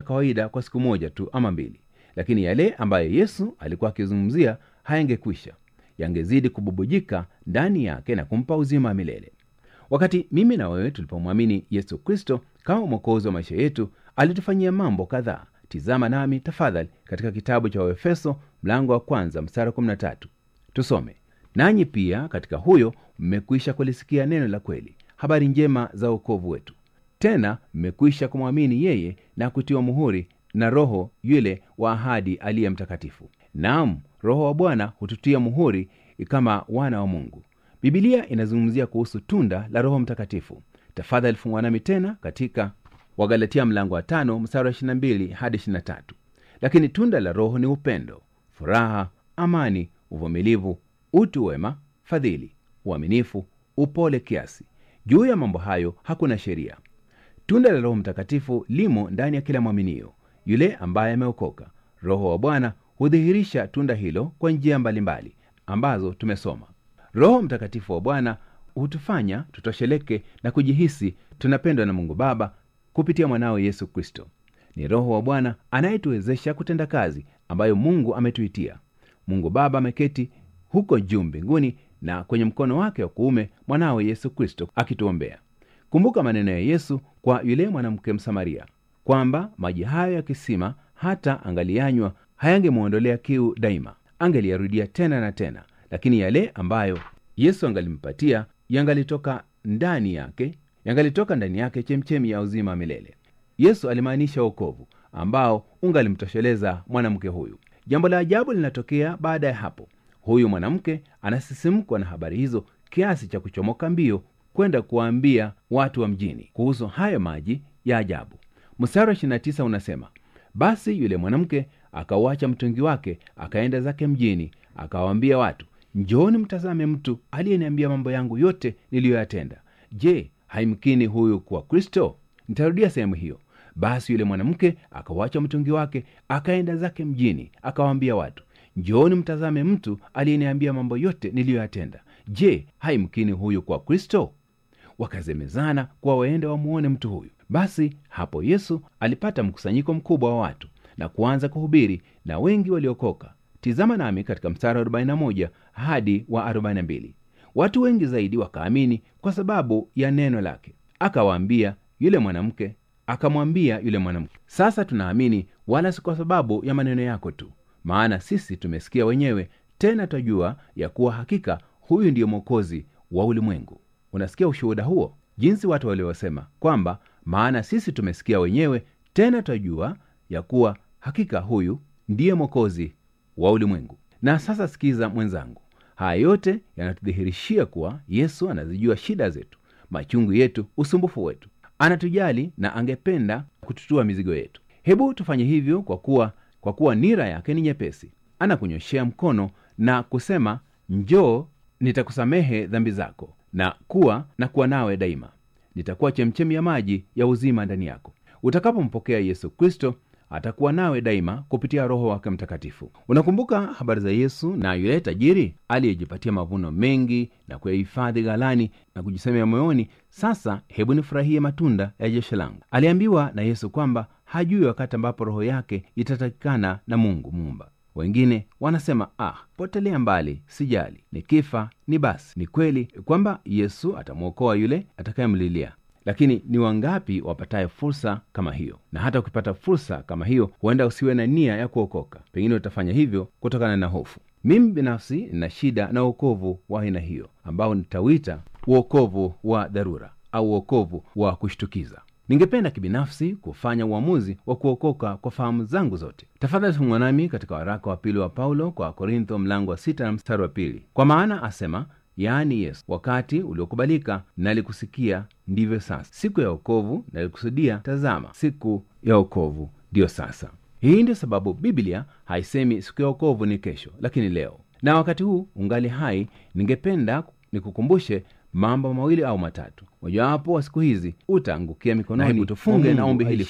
kawaida kwa siku moja tu ama mbili lakini yale ambayo yesu alikuwa akizungumzia hayangekwisha yangezidi kububujika ndani yake na kumpa uzima wa milele wakati mimi na wewe tulipomwamini yesu kristo kama mwokozi wa maisha yetu alitufanyia mambo kadhaa tizama nami tafadhali katika kitabu cha waefeso mlango wa kwanza mstari 13 tusome nanyi pia katika huyo mmekwisha kulisikia neno la kweli habari njema za uokovu wetu tena mmekwisha kumwamini yeye na kutiwa muhuri na roho yule wa ahadi aliye mtakatifu naam roho wa bwana hututia muhuri kama wana wa mungu bibilia inazungumzia kuhusu tunda la roho mtakatifu tafadhali fungwa nami tena katika wagalatia mlango wa tano mstari wa 22 hadi 23 lakini tunda la roho ni upendo furaha amani uvumilivu utu wema fadhili uaminifu upole kiasi juu ya mambo hayo hakuna sheria tunda la roho mtakatifu limo ndani ya kila mwaminio yule ambaye ameokoka roho wa bwana hudhihirisha tunda hilo kwa njia mbalimbali ambazo tumesoma roho mtakatifu wa bwana hutufanya tutosheleke na kujihisi tunapendwa na mungu baba kupitia mwanawe yesu kristo ni roho wa bwana anayetuwezesha kutenda kazi ambayo mungu ametuitia mungu baba ameketi huko juu mbinguni na kwenye mkono wake wa kuume mwanawe yesu kristo akituombea kumbuka maneno ya yesu kwa yule mwanamke msamaria kwamba maji hayo ya kisima hata angaliyanywa hayangemwondolea kiu daima angeliyarudia tena na tena lakini yale ambayo yesu angalimpatia yangalitoka ndani yake yangalitoka ndani yake chemchemi ya uzima wa milele yesu alimaanisha wokovu ambao ungalimtosheleza mwanamke huyu jambo la ajabu linatokea baada ya hapo huyu mwanamke anasisimkwa na habari hizo kiasi cha kuchomoka mbio kwenda kuwaambia watu wa mjini kuhusu hayo maji ya ajabu mstari wa 29 unasema basi yule mwanamke akauacha mtungi wake akaenda zake mjini akawaambia watu njooni mtazame mtu aliyeniambia mambo yangu yote niliyoyatenda je haimkini huyu kuwa kristo nitarudia sehemu hiyo basi yule mwanamke akauacha mtungi wake akaenda zake mjini akawaambia watu njooni mtazame mtu aliyeniambia mambo yote niliyoyatenda je haimkini huyu kwa kristo wakazemezana kuwa waende wamuone mtu huyu basi hapo yesu alipata mkusanyiko mkubwa wa watu na kuanza kuhubiri na wengi waliokoka tizama nami katika mstari wa 41 hadi wa 42 watu wengi zaidi wakaamini kwa sababu ya neno lake akawaambia yule mwanamke akamwambia yule mwanamke sasa tunaamini wala si kwa sababu ya maneno yako tu maana sisi tumesikia wenyewe tena twajua ya kuwa hakika huyu ndiyo mwokozi wa ulimwengu unasikia ushuhuda huo jinsi watu waliosema kwamba maana sisi tumesikia wenyewe tena twajua ya kuwa hakika huyu ndiye mwokozi wa ulimwengu na sasa sikiza mwenzangu haya yote yanatudhihirishia kuwa yesu anazijua shida zetu machungu yetu usumbufu wetu anatujali na angependa kututua mizigo yetu hebu tufanye hivyo kwa kuwa kwa kuwa nira yake ni nyepesi anakunyoshea mkono na kusema njoo nitakusamehe dhambi zako na kuwa na kuwa nawe daima nitakuwa chemchemi ya maji ya uzima ndani yako utakapompokea yesu kristo atakuwa nawe daima kupitia roho wake mtakatifu unakumbuka habari za yesu na yule tajiri aliyejipatia mavuno mengi na kuyahifadhi ghalani na kujisemea moyoni sasa hebu nifurahie matunda ya jeshi langu aliambiwa na yesu kwamba hajui wakati ambapo roho yake itatakikana na mungu muumba wengine wanasema ah potelea mbali sijali nikifa ni basi ni kweli kwamba yesu atamwokoa yule atakayemlilia lakini ni wangapi wapataye fursa kama hiyo na hata ukipata fursa kama hiyo huenda usiwe na nia ya kuokoka pengine utafanya hivyo kutokana na hofu mimi binafsi nina shida na uokovu wa aina hiyo ambao nitawita uokovu wa dharura au uokovu wa kushtukiza ningependa kibinafsi kufanya uamuzi wa kuokoka kwa fahamu zangu zote tafadhali fungwa nami katika waraka wa pili wa paulo kwa korintho mlango wa sita na mstari wa pili kwa maana asema yaani yesu wakati uliokubalika nalikusikia ndivyo sasa siku ya okovu nalikusudia tazama siku ya okovu ndiyo sasa hii ndio sababu biblia haisemi siku ya okovu ni kesho lakini leo na wakati huu ungali hai ningependa nikukumbushe mambo mawili au matatu mojawapo wa siku hizi utaangukia mikononi tufunge na ombi hili fupi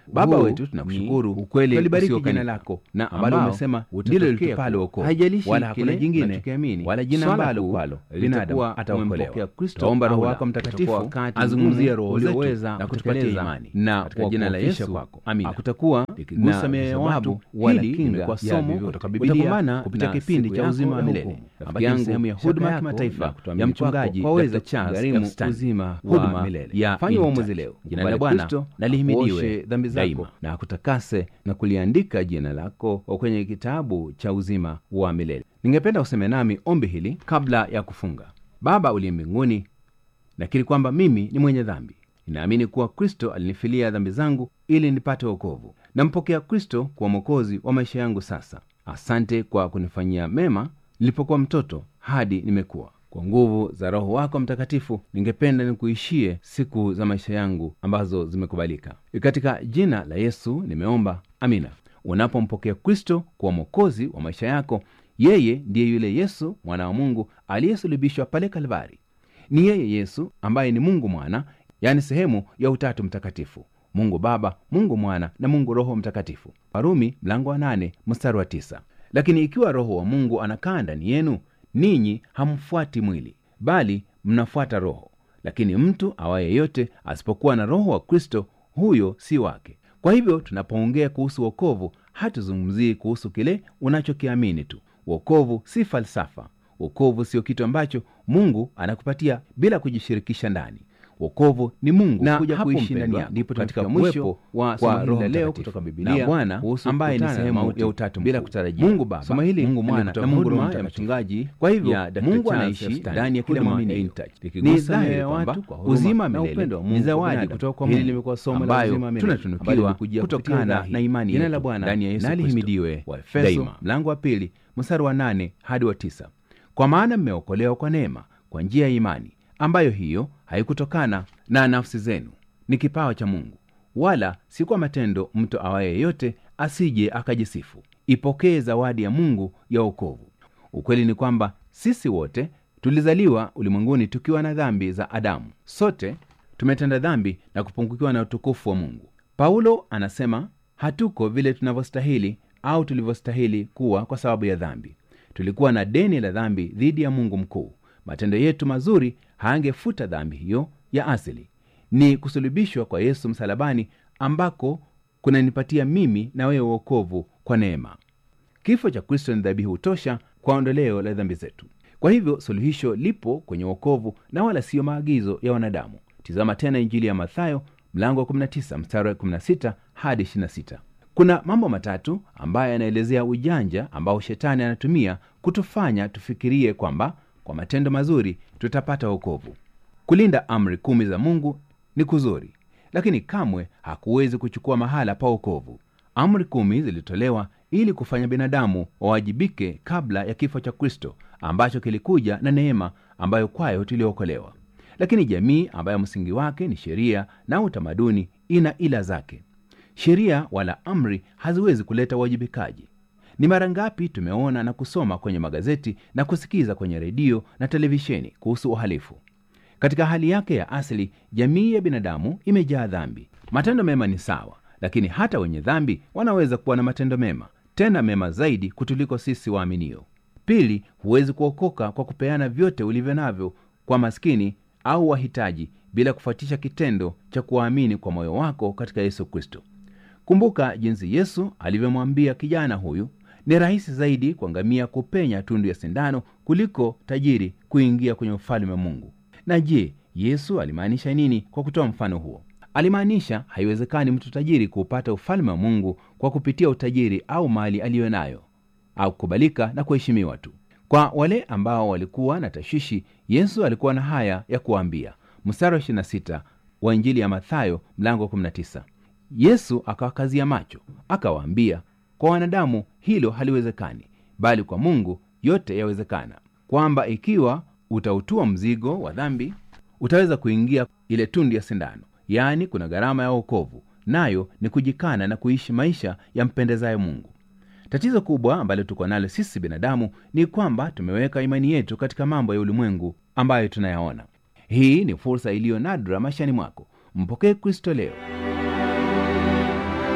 baba Huu wetu tunakushukuru ni ukweli twalibariki usiokanika, jina lako na ambalo ambao umesema utatokea ndilo litupalo kuwa. wokovu Haijalishi wala hakuna kile jingine unachokiamini, wala jina swala ambalo kuu kwalo litakuwa binadamu ataokolewa umempokea Kristo taomba roho au wako la. mtakatifu Utakuwa wakati azungumzie mgumu roho zetu ulioweza na kutupatia kutekeleza imani na katika jina la kuwakuofisha yesu kwako. amina Hakutakuwa likigusa na mioyo ya visababu watu wala hili kinga limekuwa ya somo vyovyote. kutoka Utakumbana bibilia kupitia na kipindi siku cha yako uzima wa ya milele hukumu. rafiki Ambayo yangu ni sehemu ya shaka huduma ya yako kimataifa na ya kutuamini mchungaji kwako kwaweza Dr. Charles kugharimu F. Stanley. uzima Huduma wa milele ya fanya In uamuzi Touch. leo jina Kubali la bwana Kristo, na lihimidiwe akuoshe dhambi zako daima na akutakase na kuliandika jina lako kwenye kitabu cha uzima wa milele ningependa useme nami ombi hili kabla ya kufunga baba uliye mbinguni nakiri kwamba mimi ni mwenye dhambi ninaamini kuwa kristo alinifilia dhambi zangu ili nipate wokovu nampokea kristo kuwa mwokozi wa maisha yangu sasa asante kwa kunifanyia mema nilipokuwa mtoto hadi nimekuwa kwa nguvu za roho wako mtakatifu ningependa nikuishie siku za maisha yangu ambazo zimekubalika katika jina la yesu nimeomba amina unapompokea kristo kuwa mwokozi wa maisha yako yeye ndiye yule yesu mwana wa mungu aliyesulubishwa pale kalvari ni yeye yesu ambaye ni mungu mwana yaani sehemu ya utatu mtakatifu mungu baba mungu mwana na mungu roho mtakatifu warumi mlango wa nane mstari wa tisa lakini ikiwa roho wa mungu anakaa ndani yenu ninyi hamfuati mwili bali mnafuata roho lakini mtu awaye yote asipokuwa na roho wa kristo huyo si wake kwa hivyo tunapoongea kuhusu wokovu hatuzungumzii kuhusu kile unachokiamini tu wokovu si falsafa wokovu sio kitu ambacho mungu anakupatia bila kujishirikisha ndani wokovu ni mungu Na kuja hapo kuishi ndani mpendwa, yako ndipo katika tunafika mwisho mwisho wa kwa somo Roho hili la leo Mtakatifu. kutoka Na bibilia Bwana, kuhusu ambaye ni kukutana na sehemu mauti ya utatu bila mkuu. kutarajia Mungu Baba, somo hili Mungu Mwana limetoka na Mungu huduma Roho ya Mtakatifu. mchungaji kwa hivyo ya Dr. mungu Charles anaishi F. Stanley. ndani ya kila Huduma mwamini ya In Touch. ni Likigusa dhahiri mioyo ya kwamba watu kwa huruma uzima na milele upendo wa ni Mungu zawadi binadamu. kutoka kwa Hili mungu limekuwa somo la ambayo uzima milele, ambalo tunatunukiwa limekujia kutokana kupitia na imani jina yetu la Bwana ndani ya yesu na Kristo. lihimidiwe waefeso daima. mlango wa pili mstari wa nane hadi wa tisa kwa maana mmeokolewa kwa neema kwa njia ya imani ambayo hiyo haikutokana na nafsi zenu ni kipawa cha mungu wala si kwa matendo mtu awaye yeyote asije akajisifu ipokee zawadi ya mungu ya wokovu ukweli ni kwamba sisi wote tulizaliwa ulimwenguni tukiwa na dhambi za adamu sote tumetenda dhambi na kupungukiwa na utukufu wa mungu paulo anasema hatuko vile tunavyostahili au tulivyostahili kuwa kwa sababu ya dhambi tulikuwa na deni la dhambi dhidi ya mungu mkuu matendo yetu mazuri haangefuta dhambi hiyo ya asili ni kusulubishwa kwa yesu msalabani ambako kunanipatia mimi na wewe uokovu kwa neema kifo cha kristo ni dhabihu tosha kwa ondoleo la dhambi zetu kwa hivyo suluhisho lipo kwenye uokovu na wala siyo maagizo ya wanadamu tizama tena injili ya mathayo mlango wa 19 mstari wa 16 hadi 26 kuna mambo matatu ambayo yanaelezea ujanja ambao shetani anatumia kutufanya tufikirie kwamba kwa matendo mazuri tutapata wokovu kulinda amri kumi za mungu ni kuzuri lakini kamwe hakuwezi kuchukua mahala pa wokovu amri kumi zilitolewa ili kufanya binadamu wawajibike kabla ya kifo cha kristo ambacho kilikuja na neema ambayo kwayo tuliokolewa lakini jamii ambayo msingi wake ni sheria na utamaduni ina ila zake sheria wala amri haziwezi kuleta uwajibikaji ni mara ngapi tumeona na kusoma kwenye magazeti na kusikiza kwenye redio na televisheni kuhusu uhalifu katika hali yake ya asili jamii ya binadamu imejaa dhambi matendo mema ni sawa lakini hata wenye dhambi wanaweza kuwa na matendo mema tena mema zaidi kutuliko sisi waaminio pili huwezi kuokoka kwa kupeana vyote ulivyo navyo kwa maskini au wahitaji bila kufuatisha kitendo cha kuwaamini kwa moyo wako katika yesu kristo kumbuka jinsi yesu alivyomwambia kijana huyu ni rahisi zaidi kwa ngamia kupenya tundu ya sindano kuliko tajiri kuingia kwenye ufalme wa mungu na je yesu alimaanisha nini kwa kutoa mfano huo alimaanisha haiwezekani mtu tajiri kuupata ufalme wa mungu kwa kupitia utajiri au mali aliyo nayo au kukubalika na kuheshimiwa tu kwa wale ambao walikuwa na tashwishi yesu alikuwa na haya ya kuwaambia mstari wa 26 wa injili ya mathayo mlango wa 19 yesu akawakazia macho akawaambia kwa wanadamu hilo haliwezekani bali kwa mungu yote yawezekana kwamba ikiwa utautua mzigo wa dhambi utaweza kuingia ile tundu ya sindano yaani kuna gharama ya wokovu nayo ni kujikana na kuishi maisha yampendezayo mungu tatizo kubwa ambalo tuko nalo sisi binadamu ni kwamba tumeweka imani yetu katika mambo ya ulimwengu ambayo tunayaona hii ni fursa iliyo nadra maishani mwako mpokee kristo leo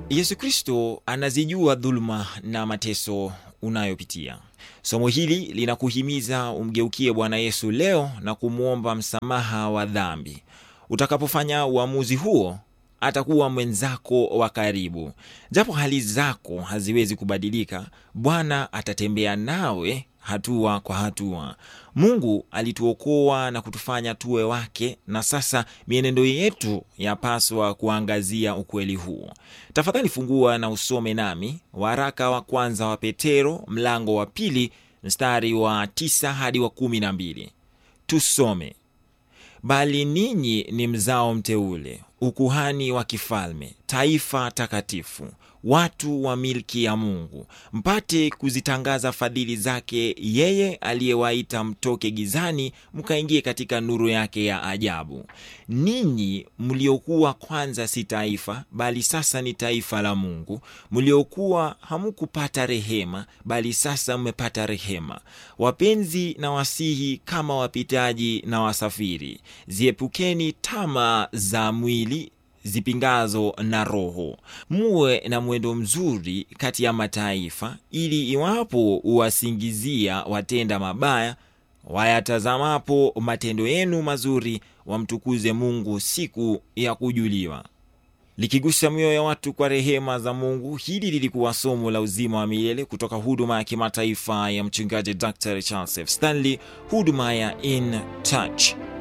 Yesu Kristo anazijua dhuluma na mateso unayopitia. Somo hili linakuhimiza umgeukie Bwana Yesu leo na kumwomba msamaha wa dhambi. Utakapofanya uamuzi huo, atakuwa mwenzako wa karibu. Japo hali zako haziwezi kubadilika, Bwana atatembea nawe hatua kwa hatua. Mungu alituokoa na kutufanya tuwe wake, na sasa mienendo yetu yapaswa kuangazia ukweli huo. Tafadhali fungua na usome nami waraka wa kwanza wa Petero mlango wa pili mstari wa tisa hadi wa kumi na mbili. Tusome. Bali ninyi ni mzao mteule, ukuhani wa kifalme, taifa takatifu, watu wa milki ya Mungu, mpate kuzitangaza fadhili zake yeye aliyewaita mtoke gizani mkaingie katika nuru yake ya ajabu. Ninyi mliokuwa kwanza si taifa, bali sasa ni taifa la Mungu, mliokuwa hamukupata rehema, bali sasa mmepata rehema. Wapenzi na wasihi kama wapitaji na wasafiri, ziepukeni tamaa za mwili zipingazo na Roho. Muwe na mwendo mzuri kati ya mataifa, ili iwapo uwasingizia watenda mabaya, wayatazamapo matendo yenu mazuri, wamtukuze Mungu siku ya kujuliwa. Likigusa mioyo ya watu kwa rehema za Mungu. Hili lilikuwa somo la uzima wa milele kutoka huduma ya kimataifa ya mchungaji Dr. Charles F. Stanley, huduma ya In Touch.